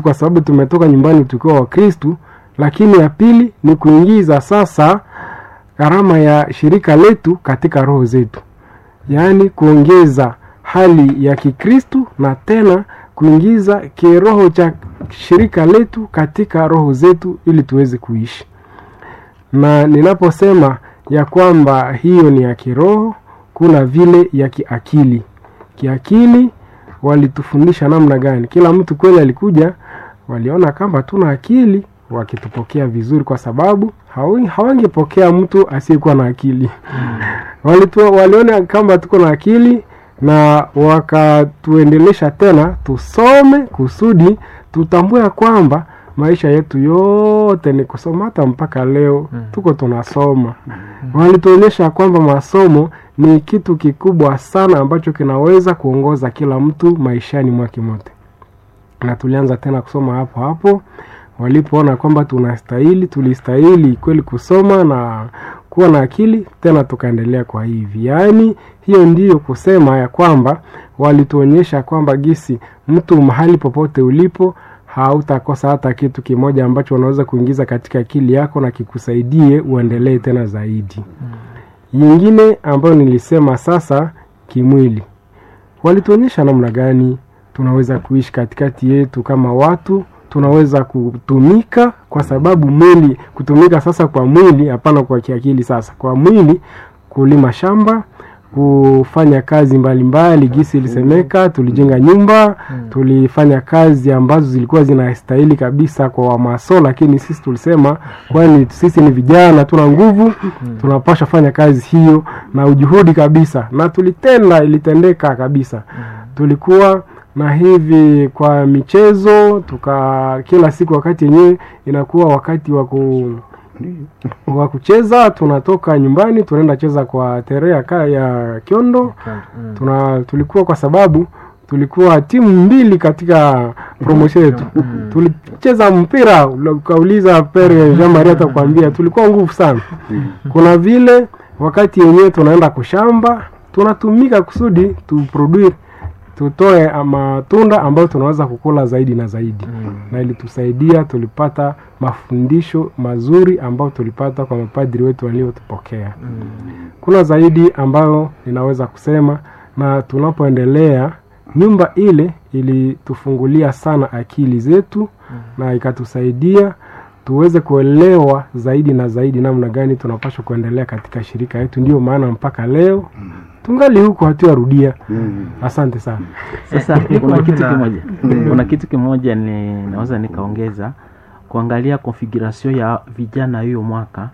yetu kwa sababu tumetoka nyumbani tukiwa wakristu lakini ya pili ni kuingiza sasa gharama ya shirika letu katika roho zetu yaani kuongeza hali ya kikristu na tena kuingiza kiroho cha shirika letu katika roho zetu ili tuweze kuishi na ninaposema ya kwamba hiyo ni ya kiroho kuna vile ya kiakili kiakili walitufundisha namna gani kila mtu kweli alikuja waliona kama tuna akili wakitupokea vizuri kwa sababu hawi- hawangepokea mtu asiyekuwa na akili Walitu, waliona kama tuko na akili na wakatuendelesha tena tusome kusudi tutambue ya kwamba maisha yetu yote ni kusoma hata mpaka leo tuko tunasoma walituonyesha kwamba masomo ni kitu kikubwa sana ambacho kinaweza kuongoza kila mtu maishani mwake mote na tulianza tena kusoma hapo hapo walipoona kwamba tunastahili tulistahili kweli kusoma na kuwa na akili tena tukaendelea kwa hivi yaani hiyo ndiyo kusema ya kwamba walituonyesha kwamba gisi mtu mahali popote ulipo hautakosa hata kitu kimoja ambacho unaweza kuingiza katika akili yako na kikusaidie uendelee tena zaidi yingine ambayo nilisema sasa kimwili walituonyesha namna gani tunaweza kuishi katikati yetu kama watu tunaweza kutumika kwa sababu mwili kutumika sasa kwa mwili hapana kwa kiakili sasa kwa mwili kulima shamba kufanya kazi mbalimbali mbali, gisi ilisemeka tulijenga nyumba tulifanya kazi ambazo zilikuwa zinastahili kabisa kwa wamaso lakini sisi tulisema kwani sisi ni vijana tuna nguvu tunapasha fanya kazi hiyo na ujuhudi kabisa na tulitenda ilitendeka kabisa tulikuwa na hivi kwa michezo tuka kila siku wakati yenyewe inakuwa wakati wa ku wa kucheza tunatoka nyumbani tunaenda cheza kwa terea ka ya kiondo tuna tulikuwa kwa sababu tulikuwa timu mbili katika promotion yetu tulicheza mpira ukauliza pere jean marie atakwambia tulikuwa nguvu sana kuna vile wakati yenyewe tunaenda kushamba tunatumika kusudi tuproduce tutoe matunda ambayo tunaweza kukula zaidi na zaidi mm. na ilitusaidia tulipata mafundisho mazuri ambayo tulipata kwa mapadri wetu waliotupokea mm. kuna zaidi ambayo ninaweza kusema na tunapoendelea nyumba ile ilitufungulia sana akili zetu mm. na ikatusaidia tuweze kuelewa zaidi na zaidi namna gani tunapaswa kuendelea katika shirika yetu ndio maana mpaka leo tungali huku hatuyarudia asante sana sasa kuna kitu Kuna- kimoja kuna kitu kimoja ni naweza nikaongeza kuangalia configuration ya vijana hiyo mwaka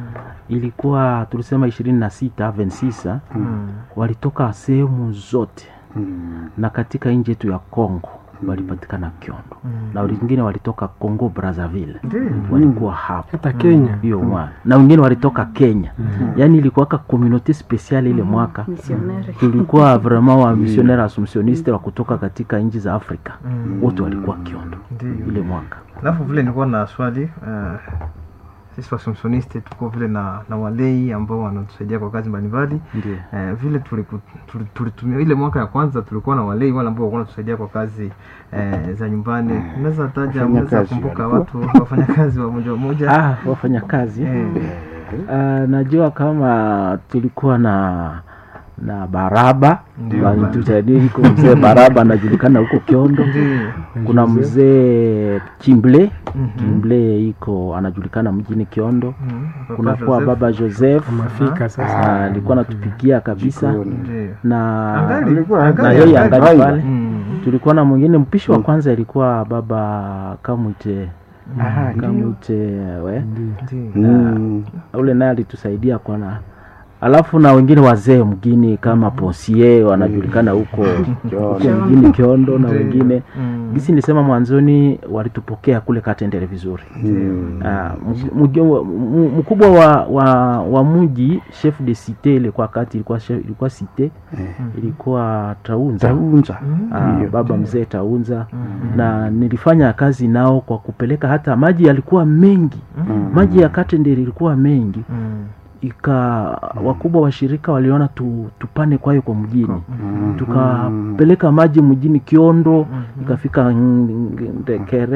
ilikuwa tulisema ishirini na sita vensisa walitoka sehemu zote na katika nchi yetu ya congo walipatikana kiondo na wengine walitoka congo brazzaville walikuwa hapo hata kenya hiyo mwaka na wengine walitoka kenya yaani ilikuwaka communauté spéciale ile mwaka Missionnaire. tulikuwa vraiment wa missionnaire assumptioniste wa kutoka katika nchi za afrika wote walikuwa kiondo ile mwaka alafu vile nilikuwa na swali uh, sisi wasomsoniste tuko vile na, na walei ambao wanatusaidia kwa kazi mbalimbali ndio Eh, vile tuliku- tuli- tulitumia ile mwaka ya kwanza tulikuwa na walei wale ambao walikuwa wanatusaidia kwa kazi eh, za nyumbani unaweza taja Wafanya unaweza kazi kumbuka walikuwa. watu wafanyakazi wa moja moja ah, wafanya kazi Eh, uh, najua kama tulikuwa na na baraba Ndio. walitusadiko mzee baraba anajulikana huko kiondo ndio. kuna mzee kimble Mhm. kimble iko anajulikana mjini kiondo Mhm. Papa kunakuwa Joseph. baba joseph mafika sasa Ah, alikuwa anatupikia kabisa Ndio. na Angali- Alikuwa- angali- na yeye angali- angali pale Mm. tulikuwa na mwingine mpishi wa kwanza ilikuwa baba kamwite Aha, ndio. kamwite we Ndio. Mm. ule naye alitusaidia kwa na alafu na wengine wazee mgini kama ponsie wanajulikana huko huko mjini kiondo na Ndio. wengine Mm. gisi nilisema mwanzoni walitupokea kule katendere vizuri Mm. Ah, mg- mg- m- mkubwa wa, wa, wa mji chef de cite ilikuwa kati ilikuwa chef, ilikuwa cite ilikuwa taunza Taunza. Ah, Ndio. baba mzee taunza na nilifanya kazi nao kwa kupeleka hata maji yalikuwa mengi Mm. maji ya katendere ilikuwa mengi Mm. ika wakubwa wa shirika waliona tu, tupane kwayo kwa mjini Mm. tukapeleka maji mjini kiondo ikafika Ndekere